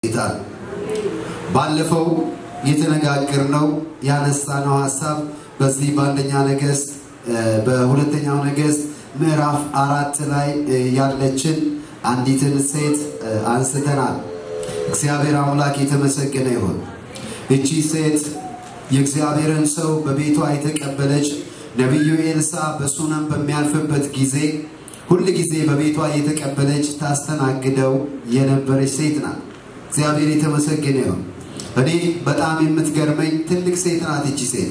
ጌታ ባለፈው የተነጋገርነው ያነሳነው ሀሳብ በዚህ በአንደኛ ነገስት በሁለተኛው ነገስት ምዕራፍ አራት ላይ ያለችን አንዲትን ሴት አንስተናል። እግዚአብሔር አምላክ የተመሰገነ ይሁን። እቺ ሴት የእግዚአብሔርን ሰው በቤቷ የተቀበለች ነቢዩ ኤልሳ በሱነም በሚያልፍበት ጊዜ ሁል ጊዜ በቤቷ የተቀበለች ታስተናግደው የነበረች ሴት ናት። እግዚአብሔር የተመሰገነ ይሁን። እኔ በጣም የምትገርመኝ ትልቅ ሴት ናት እቺ ሴት።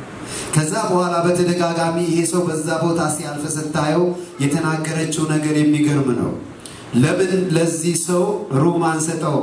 ከዛ በኋላ በተደጋጋሚ ይሄ ሰው በዛ ቦታ ሲያልፍ ስታየው የተናገረችው ነገር የሚገርም ነው። ለምን ለዚህ ሰው ሩም አንሰጠው?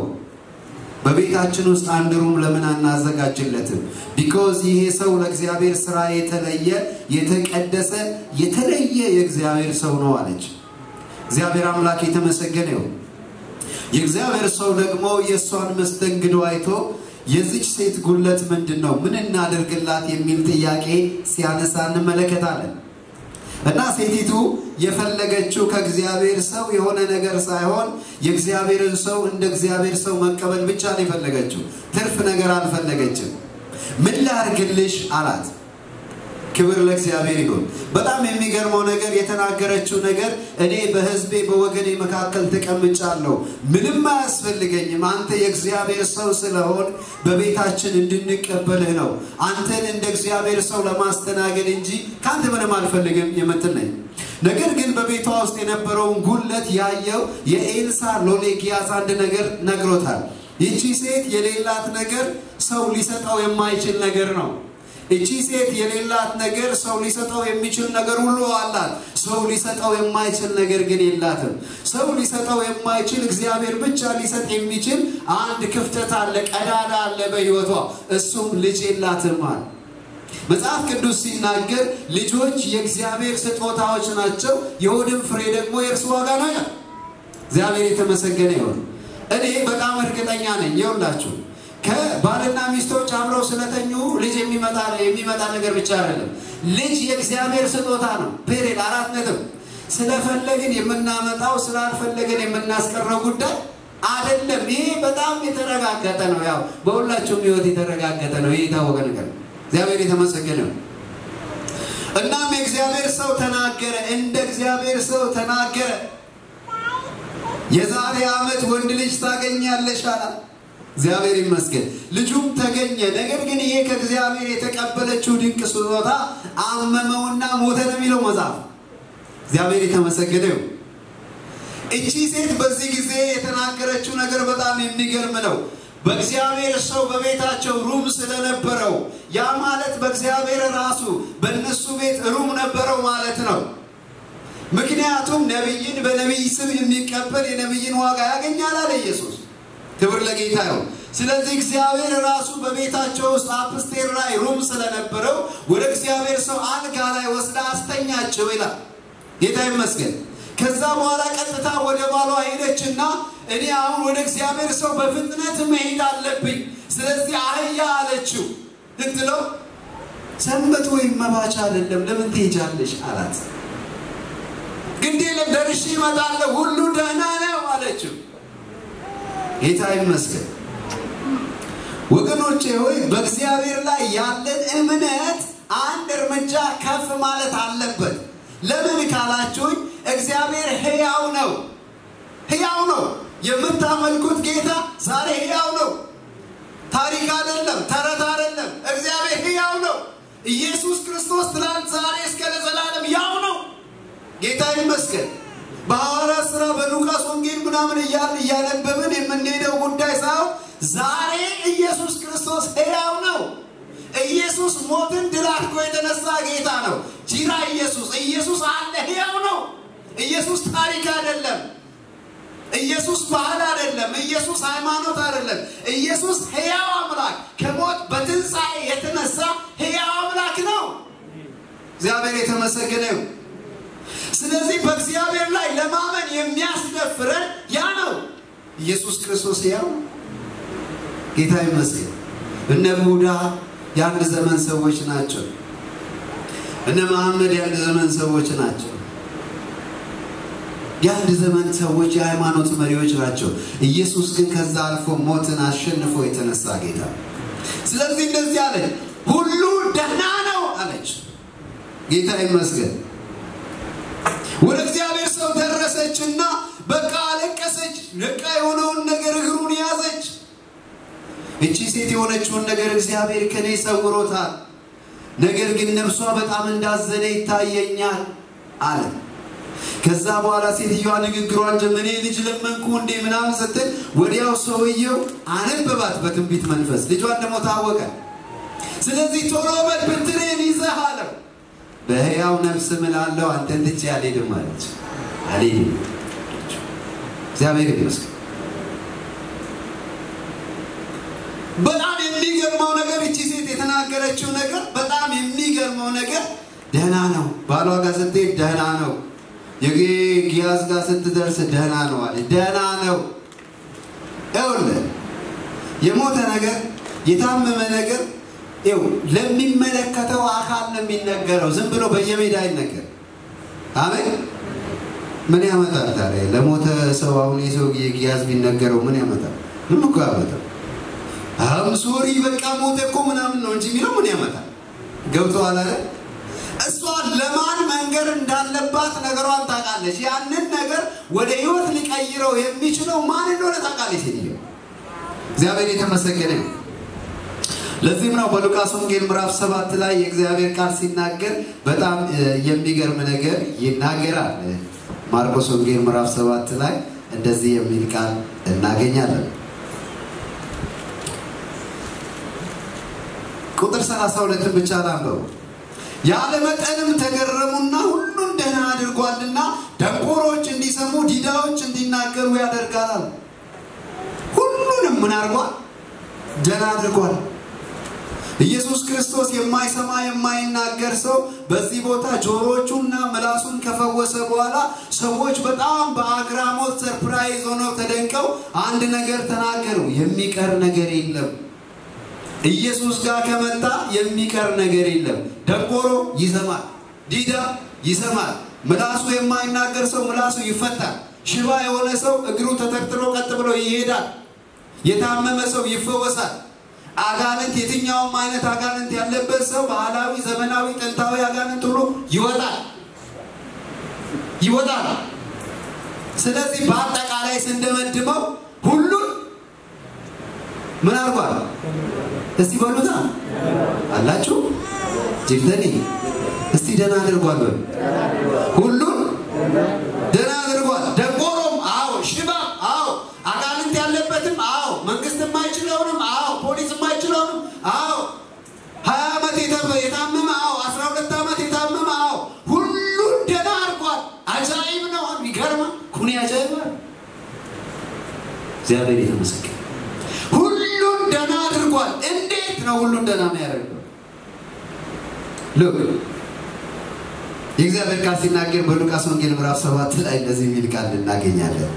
በቤታችን ውስጥ አንድ ሩም ለምን አናዘጋጅለትም? ቢኮዝ ይሄ ሰው ለእግዚአብሔር ስራ የተለየ የተቀደሰ የተለየ የእግዚአብሔር ሰው ነው አለች። እግዚአብሔር አምላክ የተመሰገነ ይሁን። የእግዚአብሔር ሰው ደግሞ የእሷን መስተንግዶ አይቶ የዚች ሴት ጉለት ምንድን ነው? ምን እናደርግላት? የሚል ጥያቄ ሲያነሳ እንመለከታለን። እና ሴቲቱ የፈለገችው ከእግዚአብሔር ሰው የሆነ ነገር ሳይሆን የእግዚአብሔርን ሰው እንደ እግዚአብሔር ሰው መቀበል ብቻ ነው የፈለገችው። ትርፍ ነገር አልፈለገችም። ምን ላርግልሽ አላት። ክብር ለእግዚአብሔር ይሁን። በጣም የሚገርመው ነገር የተናገረችው ነገር እኔ በሕዝቤ በወገኔ መካከል ተቀምጫለሁ፣ ምንም አያስፈልገኝም። አንተ የእግዚአብሔር ሰው ስለሆን በቤታችን እንድንቀበልህ ነው። አንተን እንደ እግዚአብሔር ሰው ለማስተናገድ እንጂ ከአንተ ምንም አልፈልግም የምትል ነኝ። ነገር ግን በቤቷ ውስጥ የነበረውን ጉለት ያየው የኤልሳ ሎሌ ጊያዝ አንድ ነገር ነግሮታል። ይቺ ሴት የሌላት ነገር ሰው ሊሰጠው የማይችል ነገር ነው። እቺ ሴት የሌላት ነገር ሰው ሊሰጠው የሚችል ነገር ሁሉ አላት። ሰው ሊሰጠው የማይችል ነገር ግን የላትም። ሰው ሊሰጠው የማይችል እግዚአብሔር ብቻ ሊሰጥ የሚችል አንድ ክፍተት አለ፣ ቀዳዳ አለ በሕይወቷ። እሱም ልጅ የላትም አለ። መጽሐፍ ቅዱስ ሲናገር ልጆች የእግዚአብሔር ስጦታዎች ናቸው፣ የሆድም ፍሬ ደግሞ የእርሱ ዋጋ ነው። እግዚአብሔር የተመሰገነ ይሁን። እኔ በጣም እርግጠኛ ነኝ የውላችሁ ከባልና ሚስቶች አብረው ስለተኙ ልጅ የሚመጣ የሚመጣ ነገር ብቻ አይደለም። ልጅ የእግዚአብሔር ስጦታ ነው። ፔሬድ አራት ነጥብ። ስለፈለግን የምናመጣው ስላልፈለግን የምናስቀረው ጉዳይ አይደለም። ይሄ በጣም የተረጋገጠ ነው። ያው በሁላችሁም ሕይወት የተረጋገጠ ነው። ይህ የታወቀ ነገር ነው። እግዚአብሔር የተመሰገነ ነው። እናም የእግዚአብሔር ሰው ተናገረ፣ እንደ እግዚአብሔር ሰው ተናገረ። የዛሬ ዓመት ወንድ ልጅ ታገኛለሽ አላት። እግዚአብሔር ይመስገን ልጁም ተገኘ። ነገር ግን ይሄ ከእግዚአብሔር የተቀበለችው ድንቅ ስጦታ አመመውና ሞተ ነው የሚለው መጽሐፍ። እግዚአብሔር የተመሰገነ ይሁን። እቺ ሴት በዚህ ጊዜ የተናገረችው ነገር በጣም የሚገርም ነው። በእግዚአብሔር ሰው በቤታቸው ሩም ስለነበረው ያ ማለት በእግዚአብሔር ራሱ በእነሱ ቤት ሩም ነበረው ማለት ነው። ምክንያቱም ነቢይን በነቢይ ስም የሚቀበል የነቢይን ዋጋ ያገኛል አለ ኢየሱስ። ክብር ለጌታ ይሁን። ስለዚህ እግዚአብሔር ራሱ በቤታቸው ውስጥ አፕስቴር ላይ ሩም ስለነበረው ወደ እግዚአብሔር ሰው አልጋ ላይ ወስዳ አስተኛቸው ይላል። ጌታ ይመስገን። ከዛ በኋላ ቀጥታ ወደ ባሏ ሄደችና እኔ አሁን ወደ እግዚአብሔር ሰው በፍጥነት መሄድ አለብኝ፣ ስለዚህ አህያ አለችው። ልትለው ሰንበት ወይም መባቻ አይደለም፣ ለምን ትሄጃለሽ አላት። ግድ የለም ደርሼ እመጣለሁ፣ ሁሉ ደህና ነው አለችው። ጌታ ይመስገን። ወገኖቼ ሆይ በእግዚአብሔር ላይ ያለን እምነት አንድ እርምጃ ከፍ ማለት አለበት። ለምን ካላችሁኝ እግዚአብሔር ሕያው ነው፣ ሕያው ነው። የምታመልኩት ጌታ ዛሬ ሕያው ነው። ታሪክ አይደለም፣ ተረት አይደለም። እግዚአብሔር ሕያው ነው። ኢየሱስ ክርስቶስ ትናንት፣ ዛሬ እስከ ለዘላለም ያው ነው። ጌታ ይመስገን። በሐዋርያት ሥራ በሉቃስ ወንጌል ምናምን እያልን እያነበብን የምንሄደው ጉዳይ ሳይሆን ዛሬ ኢየሱስ ክርስቶስ ሕያው ነው። ኢየሱስ ሞትን ድል አድርጎ የተነሳ ጌታ ነው። ጂራ ኢየሱስ ኢየሱስ አለ፣ ሕያው ነው። ኢየሱስ ታሪክ አይደለም። ኢየሱስ ባህል አይደለም። ኢየሱስ ሃይማኖት አይደለም። ኢየሱስ ሕያው አምላክ ከሞት በትንሣኤ የተነሳ ሕያው አምላክ ነው። እግዚአብሔር የተመሰገነ ይሁን። ስለዚህ በእግዚአብሔር ላይ ለማመን የሚያስደፍረን ያ ነው። ኢየሱስ ክርስቶስ ያው ጌታ ይመስገን። እነ ቡዳ የአንድ ዘመን ሰዎች ናቸው። እነ መሐመድ የአንድ ዘመን ሰዎች ናቸው። የአንድ ዘመን ሰዎች የሃይማኖት መሪዎች ናቸው። ኢየሱስ ግን ከዛ አልፎ ሞትን አሸንፎ የተነሳ ጌታ። ስለዚህ እንደዚህ አለች፣ ሁሉ ደህና ነው አለች። ጌታ ይመስገን። ወደ እግዚአብሔር ሰው ደረሰችና በቃ አለቀሰች። ነቃ የሆነውን ነገር እግሩን ያዘች። እቺ ሴት የሆነችውን ነገር እግዚአብሔር ከኔ ሰውሮታል፣ ነገር ግን ነፍሷ በጣም እንዳዘነ ይታየኛል አለ። ከዛ በኋላ ሴትዮዋ ንግግሯን ጀመረ። እኔ ልጅ ለመንኩ እንዴ ምናምን ስትል ወዲያው ሰውየው አነበባት በትንቢት መንፈስ። ልጇን ደግሞ ታወቀ። ስለዚህ ቶሎ በል ብትሬን ይዘህ አለው። በሕያው ነፍስ እምላለሁ አንተን ትቼ አልሄድም አለች። አልሄድም እግዚአብሔር ይመስገን። በጣም የሚገርመው ነገር እቺ ሴት የተናገረችው ነገር በጣም የሚገርመው ነገር ደህና ነው። ባሏ ጋር ስትሄድ ደህና ነው። የጊያዝ ጋር ስትደርስ ደህና ነው አለ። ደህና ነው። ይኸውልህ የሞተ ነገር የታመመ ነገር ይኸው ለሚመለከተው አካል ነው የሚነገረው። ዝም ብሎ በየሜዳ አይነገር። አሜን። ምን ያመጣል ታዲያ? ለሞተ ሰው አሁን የሰው ጊያዝ ቢነገረው ምን ያመጣል? ምን እኮ ያመጣል? አም ሶሪ በቃ ሞተ እኮ ምናምን ነው እንጂ የሚለው ምን ያመጣል? ገብቶሃል አይደል? እሷ ለማን መንገር እንዳለባት ነገሯን ታውቃለች። ያንን ነገር ወደ ህይወት ሊቀይረው የሚችለው ማን እንደሆነ ታውቃለች ሴትዮ። እግዚአብሔር የተመሰገነ ነው። ለዚህም ነው በሉቃስ ወንጌል ምዕራፍ ሰባት ላይ የእግዚአብሔር ቃል ሲናገር በጣም የሚገርም ነገር ይናገራል። ማርቆስ ወንጌል ምዕራፍ ሰባት ላይ እንደዚህ የሚል ቃል እናገኛለን። ቁጥር 32 ብቻ ላንበው። ያለ መጠንም ተገረሙና ሁሉን ደህና አድርጓልና ደንቆሮች እንዲሰሙ ዲዳዎች እንዲናገሩ ያደርጋል። ሁሉንም ምን አድርጓል? ደህና አድርጓል። ኢየሱስ ክርስቶስ የማይሰማ የማይናገር ሰው በዚህ ቦታ ጆሮቹና ምላሱን ከፈወሰ በኋላ ሰዎች በጣም በአግራሞት ሰርፕራይዝ ሆነው ተደንቀው አንድ ነገር ተናገሩ። የሚቀር ነገር የለም ኢየሱስ ጋር ከመጣ የሚቀር ነገር የለም። ደንቆሮ ይሰማል፣ ዲዳ ይሰማል። ምላሱ የማይናገር ሰው ምላሱ ይፈታል። ሽባ የሆነ ሰው እግሩ ተተርትሮ ቀጥ ብሎ ይሄዳል። የታመመ ሰው ይፈወሳል። አጋንንት፣ የትኛውም አይነት አጋንንት ያለበት ሰው ባህላዊ፣ ዘመናዊ፣ ጥንታዊ አጋንንት ሁሉ ይወጣል ይወጣል። ስለዚህ በአጠቃላይ ስንደመድመው ሁሉን ምን አድርጓል? እስቲ በሉታ አላችሁ ጅፍተኒ እስቲ ደህና አድርጓል በሉ። ሁሉን ደህና አድርጓል። ደንቆሮም አዎ፣ ሽባ አዎ፣ አጋንንት ያለበትም አዎ፣ መንግስት የማይችለውንም አዎ፣ ፖሊስ የማይችለውንም አዎ፣ ሀያ ዓመት የታመመ አዎ፣ አስራ ሁለት ዓመት የታመመ አዎ፣ ሁሉን ደህና አድርጓል። አጃይብ ነው። ይገርማል። ኩኒ አጃይብ እግዚአብሔር የተመሰገነ ሁሉን ደህና አድርጓል። እንዴት ነው ሁሉን ደህና የሚያደርገው? ሉክ የእግዚአብሔር ቃል ሲናገር በሉቃስ ወንጌል ምዕራፍ ሰባት ላይ እንደዚህ የሚል ቃል እናገኛለን።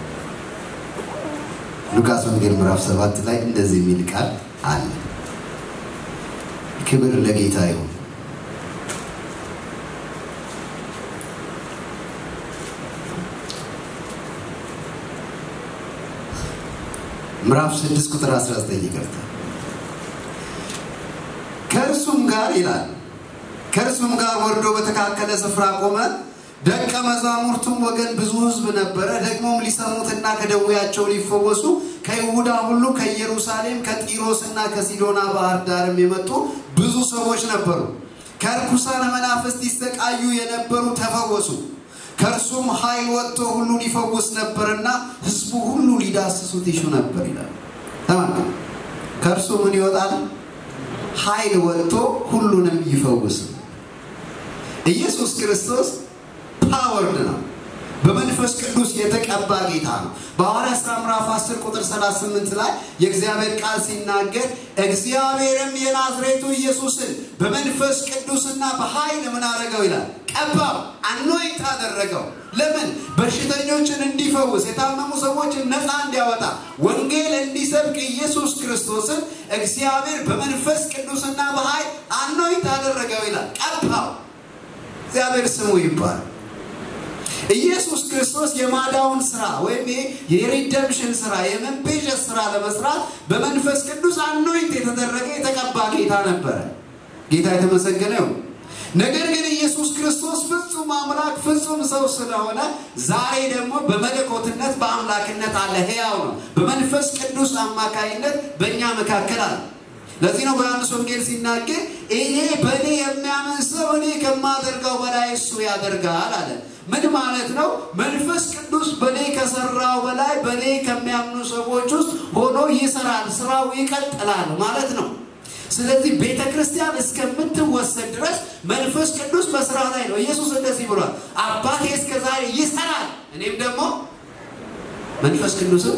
ሉቃስ ወንጌል ምዕራፍ ሰባት ላይ እንደዚህ የሚል ቃል አለ። ክብር ለጌታ ይሁን። ምዕራፍ 6 ቁጥር 19 ይቅርታ። ከእርሱም ጋር ይላል ከእርሱም ጋር ወርዶ በተካከለ ስፍራ ቆመ። ደቀ መዛሙርቱም ወገን ብዙ ሕዝብ ነበረ። ደግሞም ሊሰሙትና ከደዌያቸው ሊፈወሱ ከይሁዳ ሁሉ ከኢየሩሳሌም፣ ከጢሮስና ከሲዶና ባህር ዳርም የመጡ ብዙ ሰዎች ነበሩ። ከርኩሳን መናፍስት ይሰቃዩ የነበሩ ተፈወሱ። ከእርሱም ኃይል ወጥቶ ሁሉን ይፈውስ ነበርና ሕዝቡ ሁሉ ሊዳስሱት ይሹ ነበር ይላል። ተመልከቱ። ከእርሱ ምን ይወጣል? ኃይል ወጥቶ ሁሉንም ይፈውስ። ኢየሱስ ክርስቶስ ፓወርድ ነው። በመንፈስ ቅዱስ የተቀባ ጌታ ነው። በሐዋርያት ሥራ ምዕራፍ 10 ቁጥር 38 ላይ የእግዚአብሔር ቃል ሲናገር እግዚአብሔርም የናዝሬቱ ኢየሱስን በመንፈስ ቅዱስና በኃይል ምን አደረገው ይላል? ቀባው፣ አኖይት አደረገው። ለምን? በሽተኞችን እንዲፈውስ፣ የታመሙ ሰዎችን ነፃ እንዲያወጣ፣ ወንጌል እንዲሰብክ ኢየሱስ ክርስቶስን እግዚአብሔር በመንፈስ ቅዱስና በኃይል አኖይት አደረገው ይላል። ቀባው። እግዚአብሔር ስሙ ይባላል። ኢየሱስ ክርስቶስ የማዳውን ስራ ወይም የሪደምሽን ስራ የመቤዠት ስራ ለመስራት በመንፈስ ቅዱስ አኖይንት የተደረገ የተቀባ ጌታ ነበረ። ጌታ የተመሰገነ ይሁን። ነገር ግን ኢየሱስ ክርስቶስ ፍጹም አምላክ ፍጹም ሰው ስለሆነ ዛሬ ደግሞ በመለኮትነት በአምላክነት አለ፣ ሕያው ነው። በመንፈስ ቅዱስ አማካይነት በእኛ መካከል አለ። ለዚህ ነው በዮሐንስ ወንጌል ሲናገር እኔ በእኔ የሚያምን ሰው እኔ ከማደርገው በላይ እሱ ያደርጋል አለ። ምን ማለት ነው? መንፈስ ቅዱስ በእኔ ከሰራው በላይ በእኔ ከሚያምኑ ሰዎች ውስጥ ሆኖ ይሰራል፣ ስራው ይቀጥላል ማለት ነው። ስለዚህ ቤተ ክርስቲያን እስከምትወሰድ ድረስ መንፈስ ቅዱስ በስራ ላይ ነው። ኢየሱስ እንደዚህ ብሏል፣ አባቴ እስከ ዛሬ ይሰራል፣ እኔም ደግሞ መንፈስ ቅዱስም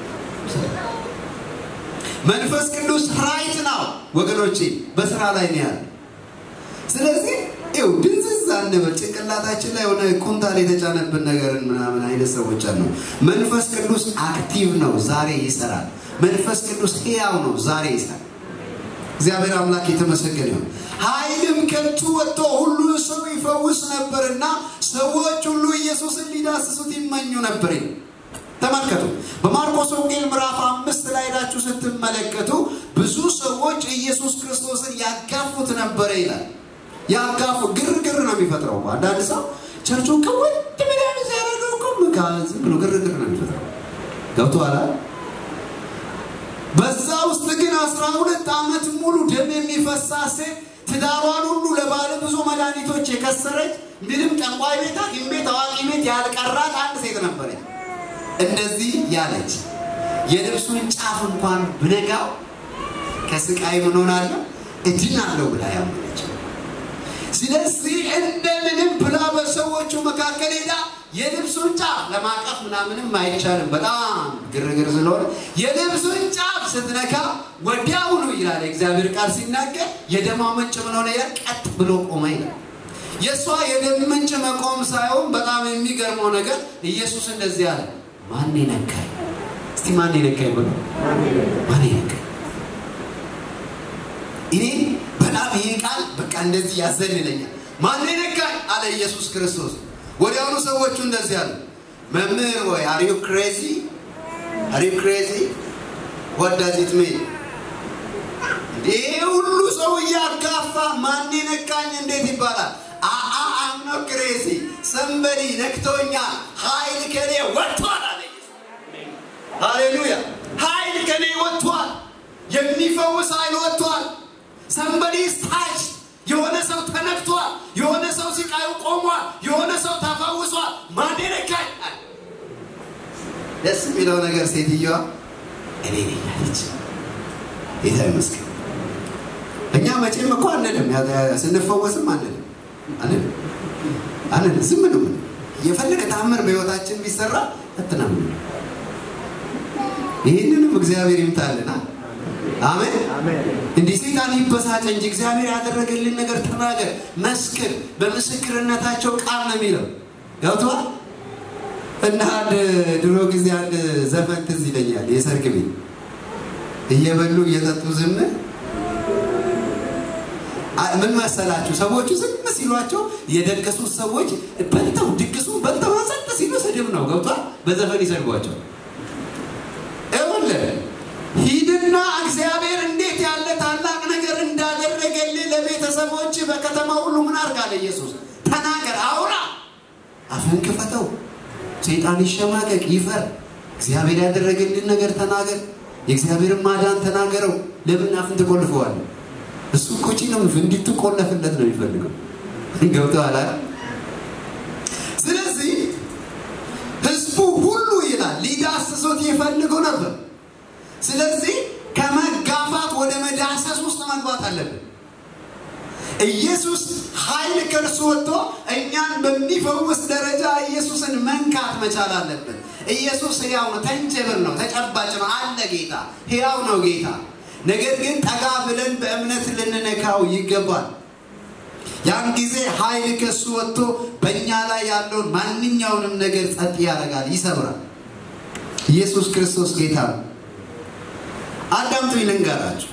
መንፈስ ቅዱስ ራይት ነው ወገኖቼ፣ በስራ ላይ ነው ያለ። ስለዚህ ይው ድንዝዝ አንበል። ጭንቅላታችን ላይ የሆነ ኩንታል የተጫነብን ነገርን ምናምን አይነት ሰዎች አሉ። መንፈስ ቅዱስ አክቲቭ ነው፣ ዛሬ ይሰራል። መንፈስ ቅዱስ ሕያው ነው፣ ዛሬ ይሰራል። እግዚአብሔር አምላክ የተመሰገነ ይሁን። ኃይልም ከእጁ ወጥቶ ሁሉ ሰው ይፈውስ ነበርና ሰዎች ሁሉ ኢየሱስን ሊዳስሱት ይመኙ ነበር። ተመልከቱ። በማርቆስ ወንጌል ምዕራፍ አምስት ላይ ሄዳችሁ ስትመለከቱ ብዙ ሰዎች ኢየሱስ ክርስቶስን ያጋፉት ነበረ ይላል። ያጋፉ ግርግር ነው የሚፈጥረው። አንዳንድ ሰው ቸርቹን ከወድ ብለን ሲያደርገው እኮ ዝም ብሎ ግርግር ነው የሚፈጥረው። ገብቶሃል? በዛ ውስጥ ግን አስራ ሁለት ዓመት ሙሉ ደም የሚፈሳት ሴት ትዳሯን ሁሉ ለባለ ብዙ መድኃኒቶች የከሰረች ምንም ጠንቋይ ቤት፣ ሐኪም ቤት፣ አዋቂ ቤት ያልቀራት አንድ ሴት ነበረች። እንደዚህ ያለች የልብሱን ጫፍ እንኳን ብነጋው ከስቃይ ምን ሆናለሁ እድናለሁ ብላ ያመነች። ስለዚህ እንደምንም ብላ በሰዎቹ መካከል ሄዳ የልብሱን ጫፍ ለማቀፍ ምናምንም አይቻልም፣ በጣም ግርግር ስለሆነ የልብሱን ጫፍ ስትነካ ወዲያውኑ ይላል የእግዚአብሔር ቃል ሲናገር የደሟ ምንጭ ምን ሆነ? ቀጥ ብሎ ቆመ ይላል። የእሷ የደም ምንጭ መቆም ሳይሆን በጣም የሚገርመው ነገር ኢየሱስ እንደዚህ አለ፣ ማን ነካኝ? እስቲ ማን ነካኝ ብሎ ማን ነካኝ? እኔ በጣም ይሄ ቃል በቃ እንደዚህ ያዘልለኛል። ማን ነካኝ አለ ኢየሱስ ክርስቶስ። ወዲያውኑ ሰዎቹ እንደዚህ አሉ፣ መምህር ወይ አር ዩ ክሬዚ አር ዩ ክሬዚ ዋት ዳዝ ኢት ሚን? ይሄ ሁሉ ሰው እያጋፋ ማን ነካኝ እንዴት ይባላል? አአ አም ኖ ክሬዚ ሰንበዲ ነክቶኛል፣ ኃይል ከኔ ወጥቷል አለ። ሃሌሉያ! ኃይል ከኔ ወጥቷል፣ የሚፈውስ ኃይል ወጥቷል። ሰንበዲ ታች የሆነ ሰው ተነክቷል። የሆነ ሰው ሲቃዩ ቆሟል። የሆነ ሰው ተፈውሷል። ማን ነካኝ? ደስ የሚለው ነገር ሴትዮዋ እኔ ነኝ አለች። ጌታ ይመስገን። እኛ መቼም እኮ አንልም፣ ስንፈወስም አንልም አንልም አንልም። ዝም ነው የፈለገ ተአምር በህይወታችን ቢሰራ እትናም ይህንንም እግዚአብሔር ይምታልና አሜን። እንዲህ ሰይጣን ይበሳጭ እንጂ እግዚአብሔር ያደረገልን ነገር ተናገር፣ መስክር። በምስክርነታቸው ቃል ነው የሚለው ገብቶሃል። እና አንድ ድሮ ጊዜ አንድ ዘፈን ትዝ ይለኛል። የሰርግ ቤት እየበሉ እየጠጡ ዝም ምን መሰላችሁ? ሰዎቹ ዝም ሲሏቸው የደገሱት ሰዎች በልተው ድግሱን በልተው ጸጥ ሲሉ ስድብ ነው ገብቷል። በዘፈን ይሰድቧቸው ይኸውልህ ሂድና እግዚአብሔር እንዴት ያለ ታላቅ ነገር እንዳደረገልህ ለቤተሰቦች በከተማ ሁሉ ምን አድርጋለ? ኢየሱስ ተናገር፣ አውራ፣ አፍን ክፈተው። ሰይጣን ይሸማቀቅ፣ ይፈር። እግዚአብሔር ያደረገልን ነገር ተናገር። የእግዚአብሔርን ማዳን ተናገረው። ለምን አፍን ትቆልፈዋል? እሱ እኮ ነው እንዲትቆለፍለት ነው የሚፈልገው። ገብተዋል። ስለዚህ ህዝቡ ሁሉ ይላል ሊዳስሱት ይፈልጉ ነበር። ስለዚህ ከመጋፋት ወደ መዳሰስ ውስጥ መግባት አለብን። ኢየሱስ ኃይል ከእርሱ ወጥቶ እኛን በሚፈውስ ደረጃ ኢየሱስን መንካት መቻል አለብን። ኢየሱስ ሕያው ነው፣ ተንጀብል ነው፣ ተጨባጭ ነው አለ ጌታ። ሕያው ነው ጌታ። ነገር ግን ጠጋ ብለን በእምነት ልንነካው ይገባል። ያን ጊዜ ኃይል ከእሱ ወጥቶ በእኛ ላይ ያለውን ማንኛውንም ነገር ጸጥ ያደርጋል፣ ይሰብራል። ኢየሱስ ክርስቶስ ጌታ ነው። አዳምጡ ልንገራችሁ።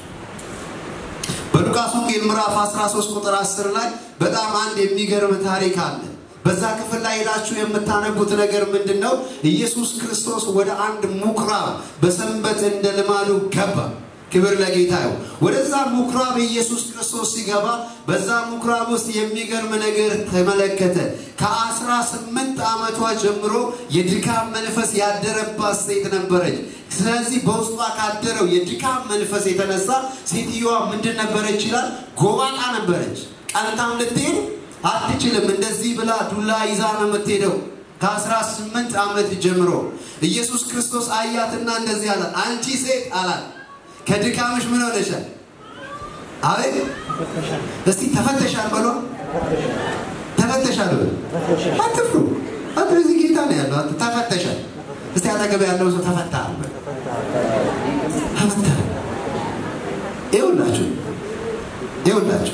በሉቃስ ወንጌል ምዕራፍ 13 ቁጥር 10 ላይ በጣም አንድ የሚገርም ታሪክ አለ። በዛ ክፍል ላይ ሄዳችሁ የምታነቡት ነገር ምንድን ነው? ኢየሱስ ክርስቶስ ወደ አንድ ምኩራብ በሰንበት እንደ ልማዱ ገባ። ክብር ለጌታ ይሁን። ወደዛ ምኩራብ ኢየሱስ ክርስቶስ ሲገባ በዛ ምኩራብ ውስጥ የሚገርም ነገር ተመለከተ። ከአስራ ስምንት ዓመቷ ጀምሮ የድካም መንፈስ ያደረባት ሴት ነበረች። ስለዚህ በውስጧ ካደረው የድካም መንፈስ የተነሳ ሴትዮዋ ምንድን ነበረች ይላል? ጎባጣ ነበረች። ቀንታም ልትሄድ አትችልም። እንደዚህ ብላ ዱላ ይዛ ነው የምትሄደው። ከአስራ ስምንት ዓመት ጀምሮ ኢየሱስ ክርስቶስ አያትና እንደዚህ አላት፣ አንቺ ሴት አላት ከድካምሽ ምን ሆነሻል? አቤት እስቲ ተፈተሻል በሏ። ተፈተሻል በሉ። አትፍሩ። አንተ እዚህ ጌታ ነው ያለው። አንተ ተፈተሻል። እስቲ አጠገብ ያለው ሰው ተፈታል በሉ። ተፈታል። ይኸውላችሁ ይኸውላችሁ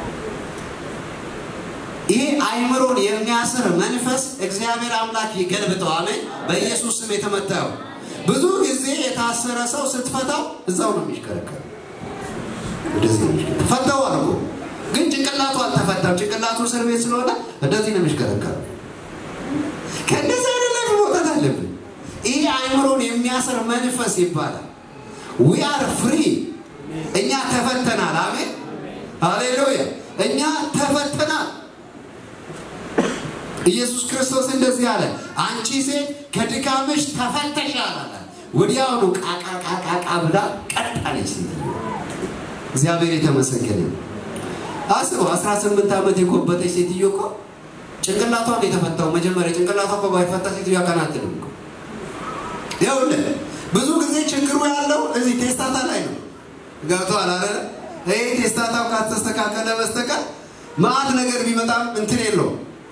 ይሄ አይምሮን የሚያስር መንፈስ እግዚአብሔር አምላክ ይገልብጠው። አሜን። በኢየሱስ ስም የተመታው ብዙ ጊዜ የታሰረ ሰው ስትፈታው እዛው ነው የሚሽከረከር። እንደዚህ ነው የሚሽከረከር። ፈታው አልኩ፣ ግን ጭንቅላቱ አልተፈታም። ጭንቅላቱ እስር ቤት ስለሆነ እንደዚህ ነው የሚሽከረከር። ከእንደዚህ አይነት ላይ መውጣት አለብን። ይሄ አይምሮን የሚያስር መንፈስ ይባላል። ዊ አር ፍሪ። እኛ ተፈተናል። አሜን፣ ሃሌሉያ። እኛ ተፈተናል። ኢየሱስ ክርስቶስ እንደዚህ አለ፣ አንቺ ሴት ከድካምሽ ተፈተሻል አለ። ወዲያውኑ ቃቃቃቃቃ ብላ ቀጥ አለች። እግዚአብሔር የተመሰገነ አስበው። 18 ዓመት የጎበጠች ሴትዮ እኮ ጭንቅላቷ ነው የተፈታው። መጀመሪያ ጭንቅላቷ እኮ ባይፈታ ሴትዮ ያቀናትልም እኮ። ይኸውልህ ብዙ ጊዜ ችግሩ ያለው እዚህ ቴስታታ ላይ ነው። ገብቶሃል አይደለ? ይሄ ቴስታታው ካልተስተካከለ በስተቀር መዓት ነገር ቢመጣም እንትን የለውም።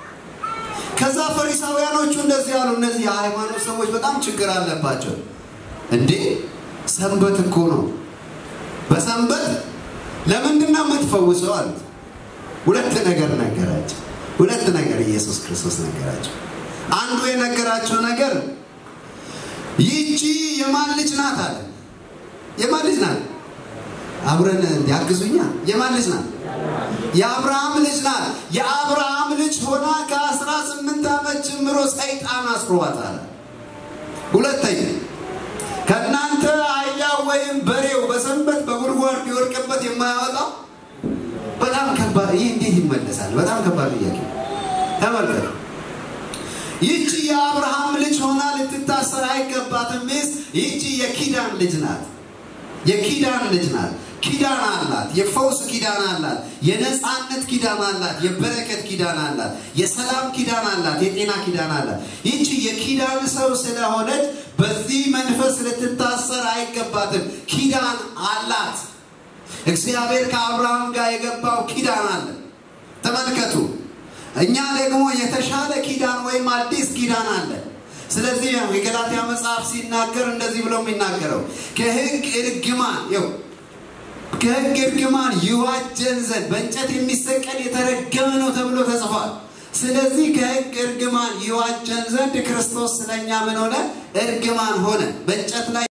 ከዛ ፈሪሳውያኖቹ እንደዚህ ያሉ። እነዚህ የሃይማኖት ሰዎች በጣም ችግር አለባቸው። እንዴ ሰንበት እኮ ነው፣ በሰንበት ለምንድን ነው የምትፈውሰው አሉት። ሁለት ነገር ነገራቸው። ሁለት ነገር ኢየሱስ ክርስቶስ ነገራቸው። አንዱ የነገራቸው ነገር ይህቺ የማን ልጅ ናት አለ። የማን ልጅ ናት? አብረን ያግዙኛ። የማን ልጅ ናት? የአብርሃም ልጅ ናት። የአብርሃም ልጅ ሆና ከአስራ ስምንት ዓመት ጀምሮ ሰይጣን አስሯታል። ሁለተኛ ከእናንተ አህያ ወይም በሬው በሰንበት በጉድጓድ ቢወድቅበት የማያወጣው በጣም ከባድ። ይህ እንዴት ይመለሳል? በጣም ከባድ ጥያቄ። ተመልከቱ። ይህቺ የአብርሃም ልጅ ሆና ልትታሰር አይገባትም። ሚስት ይህቺ የኪዳን ልጅ ናት። የኪዳን ልጅ ናት። ኪዳን አላት። የፈውስ ኪዳን አላት። የነፃነት ኪዳን አላት። የበረከት ኪዳን አላት። የሰላም ኪዳን አላት። የጤና ኪዳን አላት። ይቺ የኪዳን ሰው ስለሆነች በዚህ መንፈስ ልትታሰር አይገባትም። ኪዳን አላት። እግዚአብሔር ከአብርሃም ጋር የገባው ኪዳን አለ። ተመልከቱ። እኛ ደግሞ የተሻለ ኪዳን ወይም አዲስ ኪዳን አለ። ስለዚህ የገላትያ መጽሐፍ ሲናገር እንደዚህ ብሎ የሚናገረው ከሕግ እርግማን ይኸው ከሕግ እርግማን ይዋጀን ዘንድ በእንጨት የሚሰቀል የተረገመ ነው ተብሎ ተጽፏል። ስለዚህ ከሕግ እርግማን ይዋጀን ዘንድ ክርስቶስ ስለኛ ምን ሆነ? እርግማን ሆነ። በእንጨት ላይ